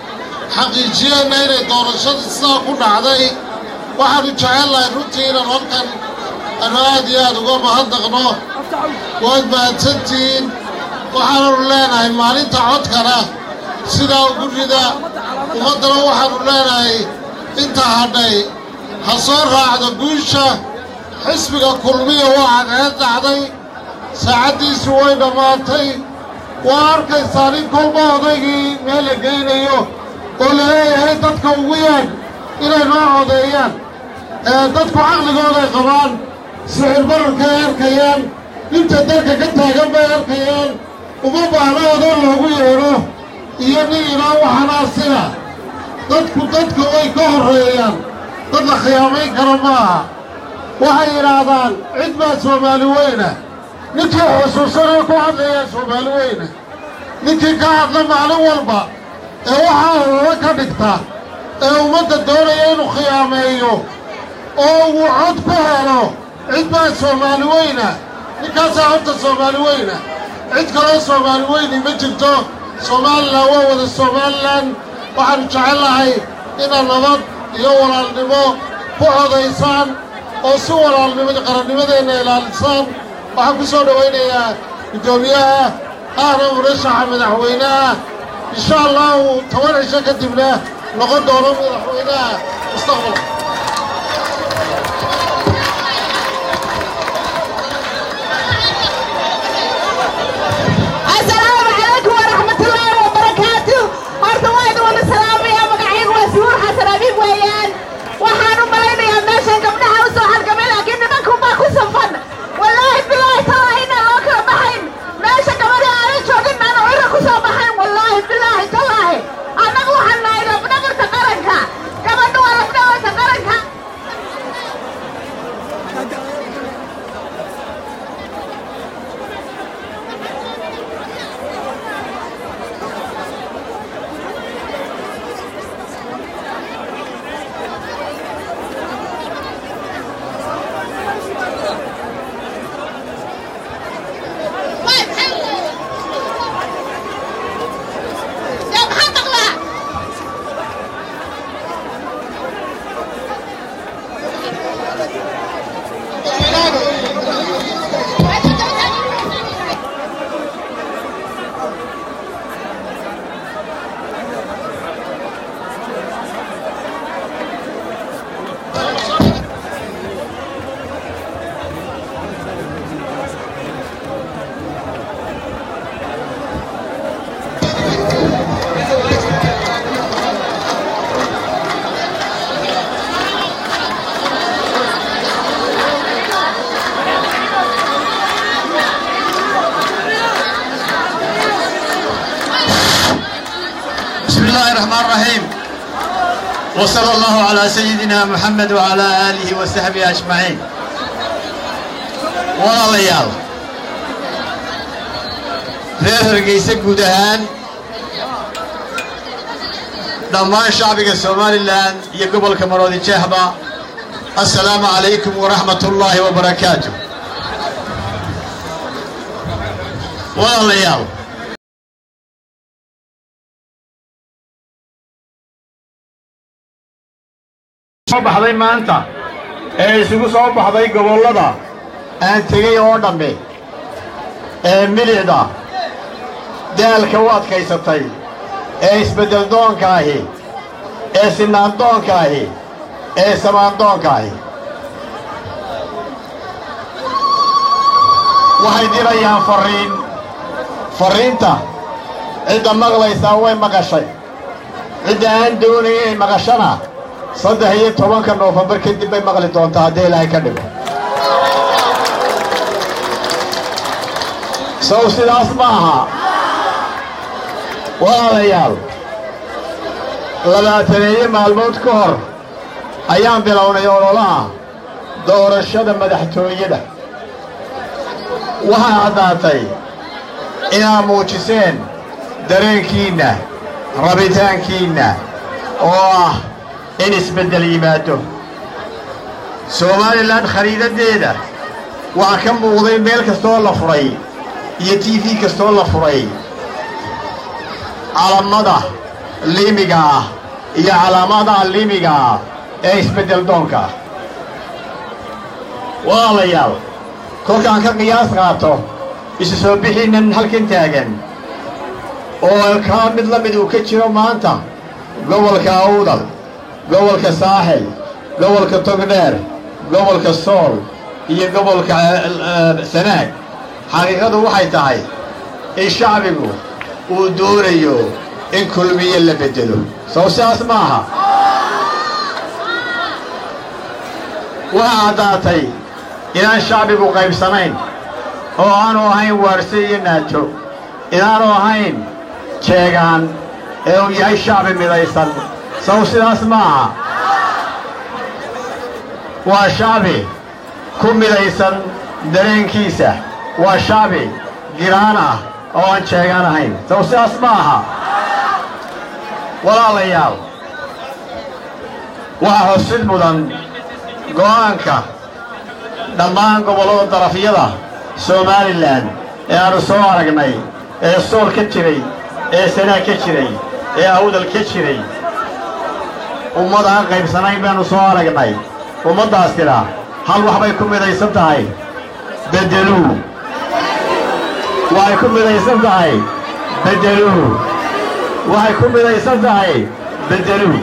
xaqiijiyeenna inay doorashadii sidaa ku dhacday waxaannu jecelnahay runtii inaan halkan anu aad iyo aad uga mahadnaqno waad mahadsantihiin waxaananu leenahay maalinta codkana sidaa ugu rida ummaddana waxaannu leenahay inta hadhay ha soo raacdo guusha xisbiga kulmiya waa cadceed dhacday saacaddiisu way dhammaatay waa arkaysaa nin kolba odaygii meel la geynayo oo la leeyahay dadka ugu yeedh inay noo codeeyaan ee dadku caqligooday qabaan sicir bararkay arkayaan inta dalka ka taagan bay arkayaan uma baahna odan loogu yeedho iyo nin inoo waxanaasina dadku dadka way ka horreeyaan dad la khiyaamayn karo ma aha waxay yidhaahdaan cid baa soomaali weyna ninkii xusuusanee ku hadlayaa soomaali weyna ninkii ka hadla maalin walba ee waxaa hororo ka dhigta ee ummadda doonaya inuu khiyaameeyo oo uu cod ku helo cid baa soomaali weyna ninkaasaa horta soomaali weyna cid kaloo soomaali weyni ma jirto somalilan waa wada somalilan waxaannu jecellahay inaad nabad iyo walaalnimo ku codaysaan oo si walaalnimada qarannimadeenna ilaalisaan waxaan ku soo dhowaynayaa guddoomiyaha ahna murashaxa madaxweynaha insha allahu toban cisho kadibna noqon doono madaxweynaha mustaqbalka السلام عليكم ورحمة الله وبركاته horta waa idin wada salaamaya magacaygu waa suhuur xasan abiib weeyaan waxaan u malaynayaa meeshan gabdhaha u soo halgamay laakiin nimankan baa ku safan wallaahi bilaahi talaahi inaan loo kala baxayn meesha gabadha aanan joogin maana cira ku soo baxayn wallaahi bilaahi talaahi annagu waxaan nahay labdhabarta qaranka gabadha waa labdhabarta qaranka يا محمد الله بسم الله الرحمن الرحيم وصلى الله على سيدنا محمد وعلى آله وصحبه أجمعين walaalayaal reer hargeysa guud ahaan dhammaan shacbiga somalilan iyo gobolka maroodi jeexba assalaamu calaykum waraxmat ullaahi wabarakaatu walaalayaal soo baxday maanta ee isugu soo baxday gobollada aan tegey oo dhammi ee milicda daalka u adkaysatay ee isbeddeldoonkaahi ee sinaandoonkaahi ee samaandoonkaahi waxay dirayaan farriin farriinta cidda maqlaysaa way maqashay cidda aan doonayn inay maqashana saddex iyo tobanka noofembar kadib bay maqli doontaa haddii ilaahay ka dhigo sow sidaas ma aha walaalayaal labaataneeye maalmood ka hor ayaan bilownay ololaha doorashada madaxtooyada waxaa caddaatay inaad muujiseen dareenkiinna rabitaankiinna oo ah in isbeddel yimaado somalilan khariidaddeeda waxaa ka muuqday meel kastoo la furay iyo t v kastoo la furay calamada liimiga ah iyo calaamadaha liimiga ah ee isbeddel doonka ah walaalayaal kolkaan ka qiyaas qaato isu soo bixiinnan halkan taagan oo kaa mid la mid uu ka jiro maanta gobolka awdal gobolka saaxil gobolka togdheer gobolka sool iyo gobolka sanaag xaqiiqadu waxay tahay in shacbigu uu doonayo in kulmiye la beddelo sow sidaas ma aha waxaa caddaatay inaan shacbigu qaybsanayn oo aanu ahayn waarse iyo naajo inaanu ahayn jeegaan ee uu yahay shacbi midaysan sow sidaas ma aha waa shacbi ku midaysan dareenkiisa waa shacbi giraan ah oo aan jeegaan ahayn sow sidaas ma aha walaalayaal waxaa hosid mudan go'aanka dhammaan gobollada darafyada somalilan ee aanu soo aragnay ee sool ka jiray ee sanaag ka jiray ee awdal ka jiray ummad aan qaybsanayn baannu soo aragnay ummaddaasina hal waxbay ku midaysan tahay beddeluu waxay ku midaysan tahay beddeluu waxay ku midaysan tahay beddeluu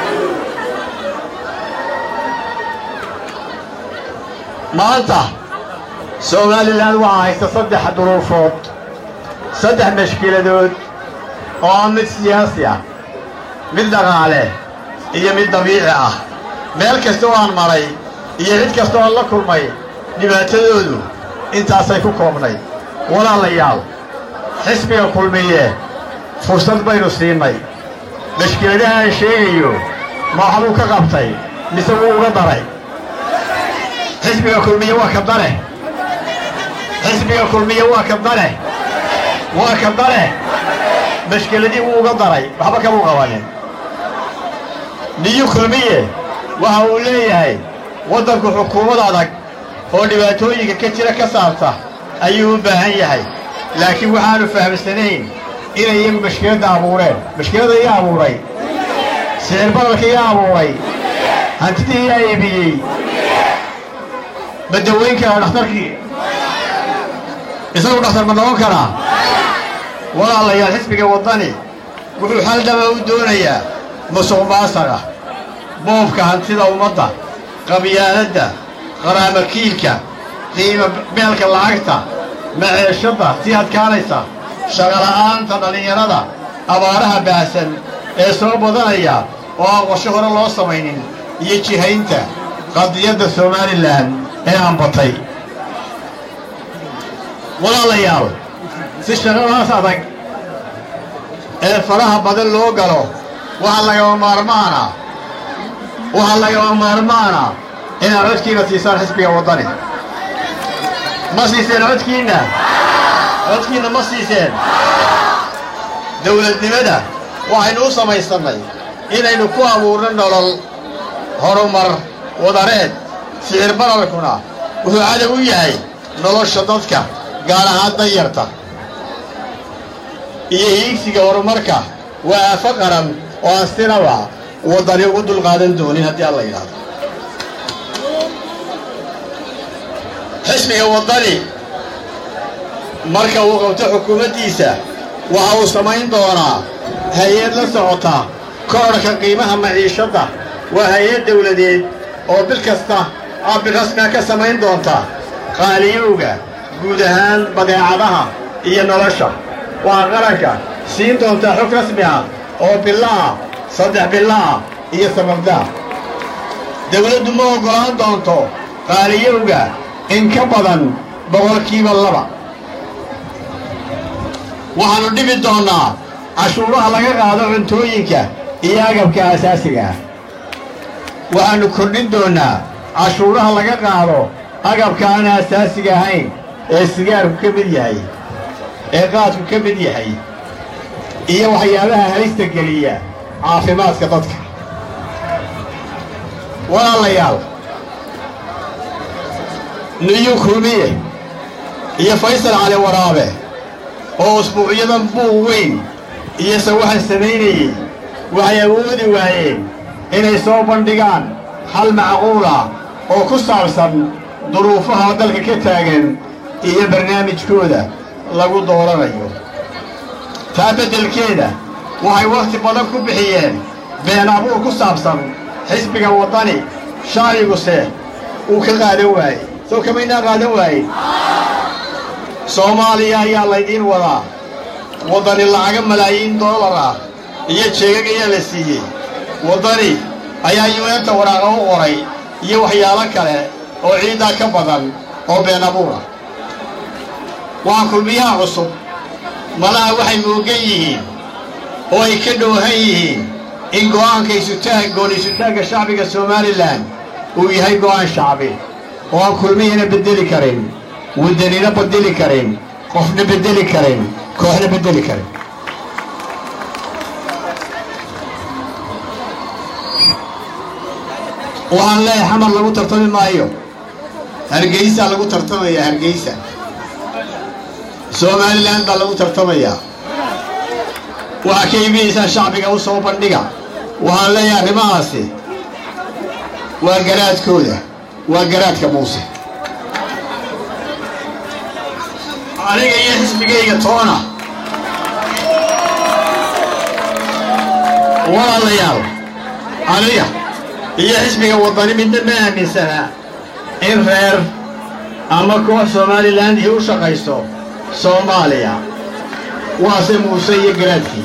maanta somalilan waxaa haysta saddex duruufood saddex mashkiladood oo ah mid siyaasi ah mid dhaqaale iyo mid dabiici ah meel kasta oo aan maray iyo cid kasta oo aan la kulmay dhibaatadoodu intaasay ku koobnay walaalayaal xisbiga kulmiye fursad baynu siinay mashkiladaha aan sheegayo ma waxbuu ka qabtay mise wuu uga daray xisbiga kulmiye waa ka dare xisbiga kulmiye waa ka dare waa ka dare mashkiladii wuu uga daray waxba kamuu qabanin niyu kulmiye waxa uu leeyahay waddanku xukuumad adag oo dhibaatooyinka ka jira ka saarta ayuu u baahan yahay laakiin waxaanu fahamsanayn inay iyagu mashkiladda abuureen mashkiladda iyaa abuuray sicir baralka iyaa abuuray hantidii iyaa iibiyey madaweynka dhakhtarkii isagu dhakhtar ma noqon karaa walaalayaal xisbiga waddani wuxuu xal dhaba u doonayaa musuq maasaga boobka hantida ummadda qabyaaladda qaraamakiilka qiima meelka lacagta maceeshadda sii adkaanaysa shaqola'aanta dhallinyarada abaaraha baahsan ee soo badanaya oo aan qorsho hore loo samaynin iyo jihaynta qadiyadda somalilan ee aan batay walaalayaal si shaqadaas adag ee faraha badan loo galo waxaa lagama maarmaana waxaa lagama maarmaana inaad codkiina siisaan xisbiga waddani ma siiseen codkiinna codkiinna ma siiseen dawladnimada waxaynu u samaysannay inaynu ku abuurno nolol horumar wadareed sicir bararkuna wuxuu cadow u yahay nolosha dadka gaar ahaan danyarta iyo hiigsiga horumarka waa aafo qaran oo aan sinaba waddani ugu dulqaadan doonin haddii alla yidhaahdo xisbiga waddani marka uu qabto xukuumaddiisa waxa uu samayn doonaa hay-ad la socota koodhka qiimaha maciishadda waa hay-ad dawladeed oo bil kasta aabil rasmiga ka samayn doonta qaaliyowga guud ahaan badeecadaha iyo nolosha waa qaranka siin doontaa xog rasmi ah oo bilaah saddex bilaah iyo sababdaa dawladdu ma oggolaan doonto qaaliyowga in ka badan boqolkiiba laba waxaannu dhibi doonnaa cashuuraha laga qaado cuntooyinka iyo agabka asaasiga ah waxaannu kordhin doonnaa cashuuraha laga qaado agabka aan asaasiga ahayn ee sigaarku ka mid yahay ee qaadku ka mid yahay iyo waxyaabaha halista geliya caafimaadka dadka walaalayaal niyu kulmiye iyo faysal cali waraabe oo usbuucyadan buug weyn iyo sawaxan samaynayey waxay awoodi waayeen inay soo bandhigaan hal macquula oo ku saabsan duruufaha dalka ka taagan iyo barnaamijkooda lagu dooranayo taa beddelkeeda waxay wakhti badan ku bixiyeen been abuur ku saabsan xisbiga waddani shacbiguse uu ka qaadan waayey soo kamaynaa qaadan waaye soomaaliya ayaa laydiin wadaa waddani lacaga malaayiin doolar ah iyo jeegag ayaa la siiyey waddani ayaa yuneenta waraaqa u qoray iyo waxyaalo kale oo ciiddaa ka badan oo been abuur ah waa kulmiyaha cusub malaha waxay moogan yihiin oo ay ka dhoohan yihiin in go'aanka isutaag gool-isutaagga shacbiga somalilan uu yahay go'aan shacbi oo aan kulmihiina beddeli karin waddanina beddeli karin qofna beddeli karin kooxna beddeli karin waxaan leeyahay xamar lagu tartami maayo hargeysaa lagu tartamayaa hargeysa somalilan baa lagu tartamayaa waxaa ka iibinaysaa shacbiga u soo bandhiga waxaan leeyahay arrimahaasi waa garaadkooda waa garaadka muuse aniga iyo xisbigayga toona walaalayaal aniga iyo xisbiga waddani midna ma aaminsanaa in reer ama koox somalilandii u shaqaysto soomaaliya waase muuse iyo garaadkii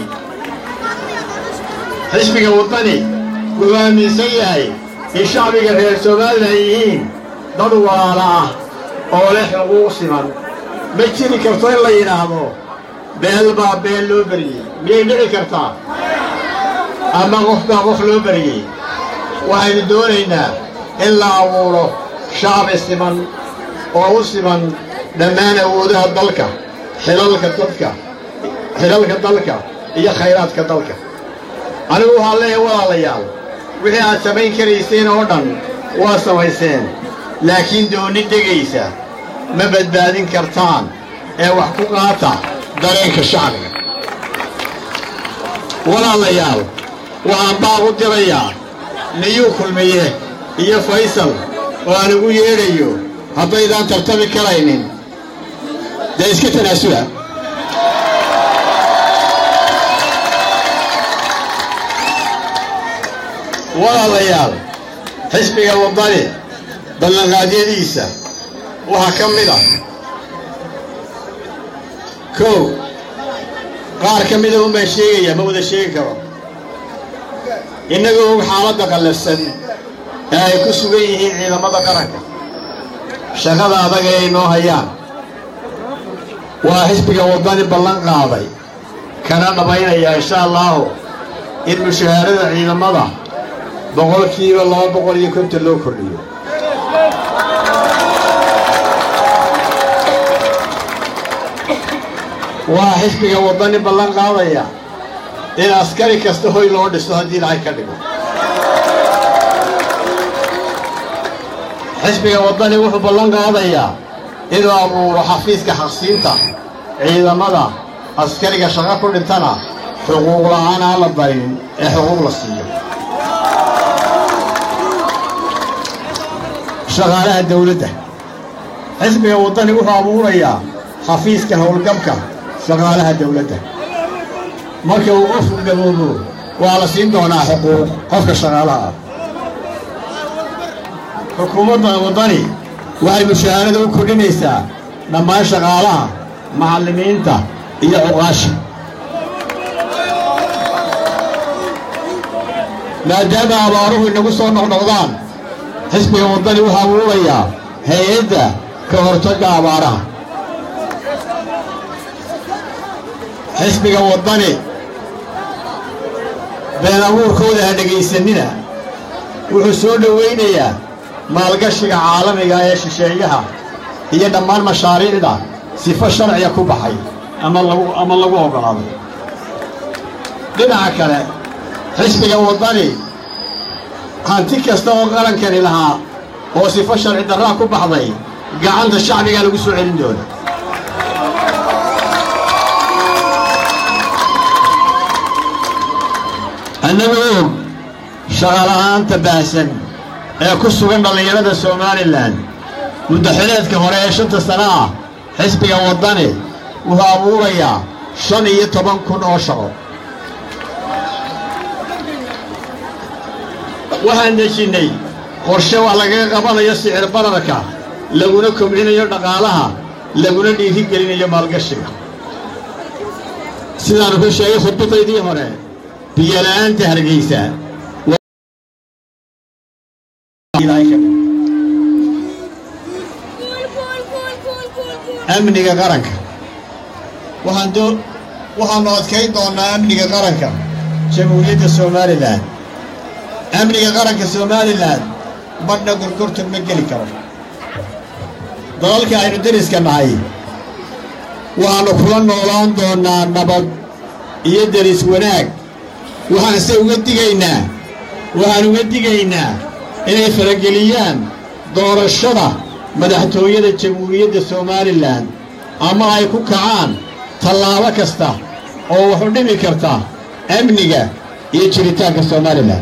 xisbiga waddani wuxuu aaminsan yahay in shacbiga reer somalilan yihiin dad walaala ah oo leh xuquuq siman ma jiri karto in la yidhaahdo beel baa beel loo beriyey miyay dhici kartaa ama qof baa qof loo beriyey waxaynu doonaynaa in la abuuro shacbi siman oo u siman dhammaan awoodaha dalka xilalka dadka xilalka dalka iyo khayraadka dalka anigu waxaan leeyahay walaalayaal wixii aad samayn karayseen oo dhan waa samayseen laakiin doonni degaysa ma badbaadin kartaan ee wax ku qaata dareenka shacbiga walaalayaal waxaan baaq u dirayaa niyuu kulmiye iyo faysal oo aan ugu yeedhayo haddaydaan tartami karaynin dee iska tanaasula walaalayaal xisbiga waddani ballanqaadyadiisa waxaa ka mid ah kow qaar ka mida un baan sheegayaa ma wada sheegi karo innagoo og xaaladda qallafsan ee ay ku sugan yihiin ciidamada qaranka shaqada adaga ay noo hayaan waa xisbiga waddani ballan qaaday kana dhammaynaya insha allaahu in mushahaarada ciidamada boqolkiiba laba boqol iyo konton loo kordhiyo waa xisbiga waddani ballan qaadaya in askari kasta hoy loo dhiso haddii ilaahay ka dhigo xisbiga waddani wuxuu ballan qaadayaa inuu abuuro xafiiska xaqsiinta ciidamada askariga shaqo ku dhintana xuquuq la'aan aan la barin ee xuquuq la siiyo shaqaalaha dawladda xisbiga waddani wuxuu abuurayaa xafiiska howlgabka shaqaalaha dawladda marka uu qofku gaboobo waa la siin doonaa xuquuq qofka shaqaalaha ah xukuumadda waddani waxay mushaharada u kordhinaysaa dhammaan shaqaalaha macallimiinta iyo cuqaasha maadaama abaaruhu inagu soo noqnoqdaan xisbiga waddani wuxuu abuurayaa hay-adda ka hortagga abaaraha xisbiga waddani been abuurkooda ha dhegaysanina wuxuu soo dhowaynayaa maalgashiga caalamiga ee shisheeyaha iyo dhammaan mashaariicda sifo sharciga ku baxay ama lagu ama lagu oggolaaday dhinaca kale xisbiga waddani hanti kasta oo qarankani lahaa oo sifo sharci darraa ku baxday gacanta shacbigaa lagu soo celin doona annagoo og shaqala'aanta baahsan ee ku sugan dhallinyarada somalilan muddaxileedka hore ee shanta sano ah xisbiga waddani wuxuu abuurayaa shan iyo toban kun oo shaqo waxaan dejinnay qorshe wax lagaga qabanayo sicir bararka laguna kobcinayo dhaqaalaha laguna dhiirigelinayo maalgashiga sidaannu ka sheegay khudbadaydii hore biyola'aanta hargaysa amniga qaranka waxaan doo waxaannu adkayn doonnaa amniga qaranka jamhuuriyadda somalilan amniga qaranka somalilan badhna gorgortan ma geli karo dalalka aynu deriska nahay waxaannu kula noolaan doonnaa nabad iyo deris wanaag waxaanse uga digaynaa waxaan uga digaynaa inay farageliyaan doorashada madaxtooyada jamhuuriyadda somalilan ama ay ku kacaan tallaabo kasta oo wax u dhimi karta amniga iyo jiritaanka somalilan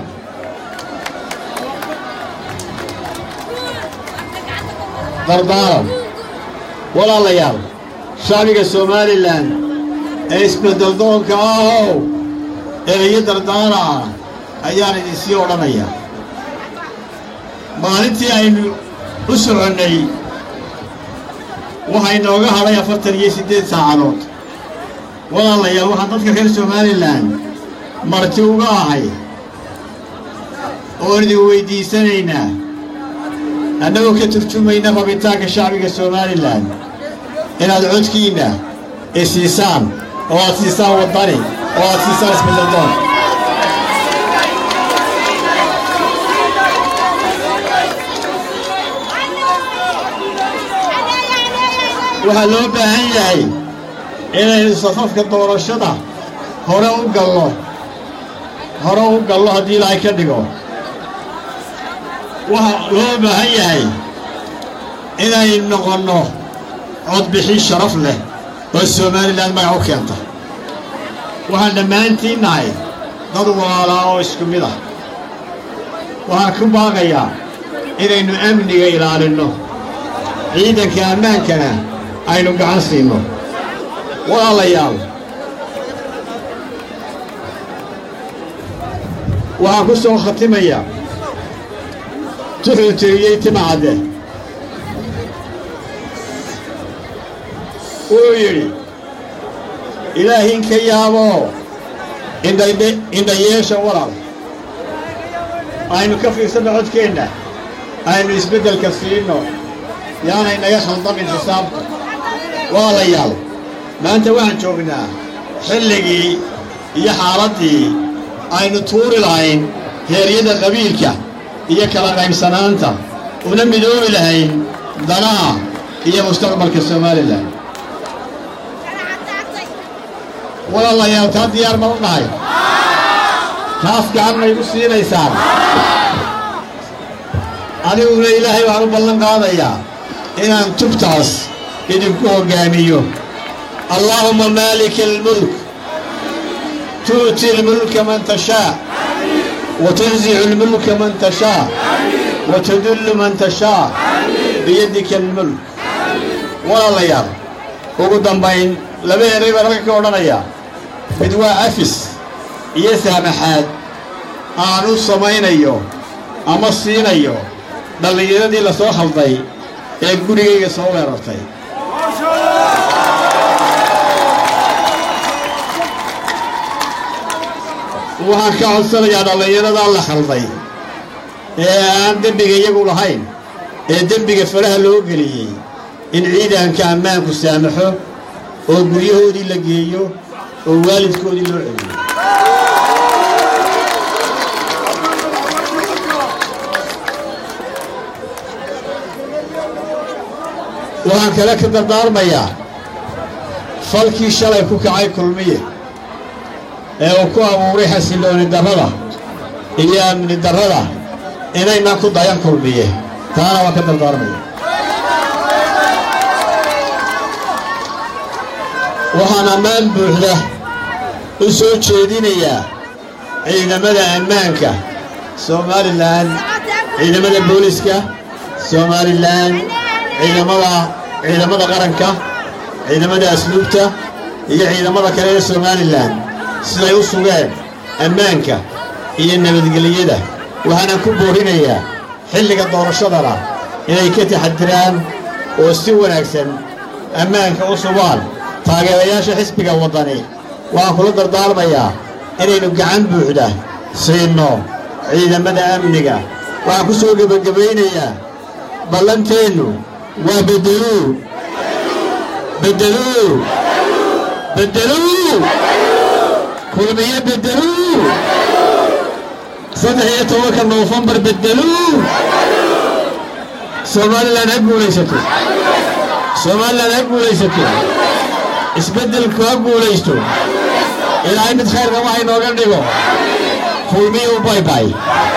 dardaaran walaalayaal shacbiga somalilan ee isbeddeldoonka ahow ee iyo dardaara ah ayaan idinsii odhanayaa maalintii aynu u soconnay waxay nooga hadhay afartan iyo siddeed saacadood walaalayaal waxaan dadka reer somalilan marti uga ahay oon idin weyddiisanaynaa annagoo ka turjumayna rabitaanka shacbiga somalilan inaad codkiinna i siisaan oo aad siisaan waddani oo aad siisaan isbeddeldoon waxaa loo baahan yahay inaynu safafka doorashada hore u gallo hore u gallo haddii ilaahay ka dhigo waxaa loo baahan yahay inaynu noqonno codbixin sharaf leh oo somalilan magac u keenta waxaan dhammaantiin nahay dad walaalaa oo isku mid ah waxaan ku baaqayaa inaynu amniga ilaalinno ciidanka ammaankana aynu gacan siinno walaalayaal waxaan ku soo khatimayaa tuxuu tiriyey timacadde wuxuu yidhi ilaahiin ka yaaboo indhayeesha walaal aynu ka fiirsanno codkeenna aynu isbeddelka siinno yaanay naga khaldamin xisaabta walaalayaal maanta waxaan joognaa xilligii iyo xaaladdii aynu tuuri lahayn heeryada qabiilka iyo kala qaybsanaanta una midoobi lahayn danaha iyo mustaqbalka somalilan walaalayaal taa diyaar ma u nahay taas gacan maygu siinaysaan adiguna ilaahay waxaan u ballan qaadayaa inaan tubtaas idinku hoggaamiyo allaahumma maalika almulk tu'ti almulka man tashaa wa tanzicu almulka man tashaa wa tudullu man tashaa biyadika almulk walaalayaal ugu dambayn laba eray baan halka ka odhanayaa mid waa afis iyo saamaxaad aanu samaynayo ama siinayo dhallinyaradii la soo khalday ee gurigayga soo weerartay waxaan ka codsanayaa dhallinyaradaa la khalday ee aan dembiga iyagu lahayn ee dembiga faraha loo geliyey in ciidanka ammaanku saamaxo oo guryahoodii la geeyo oo waalidkoodii loo celiyo waxaan kale ka dardaarmayaa falkii shalay ku kacay kulmiye ee uu ku abuuray xasillooni darrada iyo amni darrada inaynaan ku dayan kulmiye taana waan ka dardaarmaya waxaan ammaan buuxda u soo jeedinayaa ciidamada ammaanka somalilan ciidamada booliska somalilan ciidamada ciidamada qaranka ciidamada asluubta iyo ciidamada kale ee somalilan siday u sugeen ammaanka iyo nabadgelyada waxaana ku boorinayaa xilliga doorashadana inay ka taxadiraan oo si wanaagsan ammaanka u sugaan taageerayaasha xisbiga waddani waxaan kula dardaarmayaa inaynu gacan buuxda siinno ciidamada amniga waxaan ku soo gebagabaynayaa ballanteennu waa beddeluu beddeluu beddeluu kulmiye beddeluu saddex iyo tobanka noofembar beddeluu somalilan ha guulaysato somalilan ha guulaysato isbeddelku ha guulaysto ilaahay mid khayrka waxa inooga dhigo kulmiyu baybay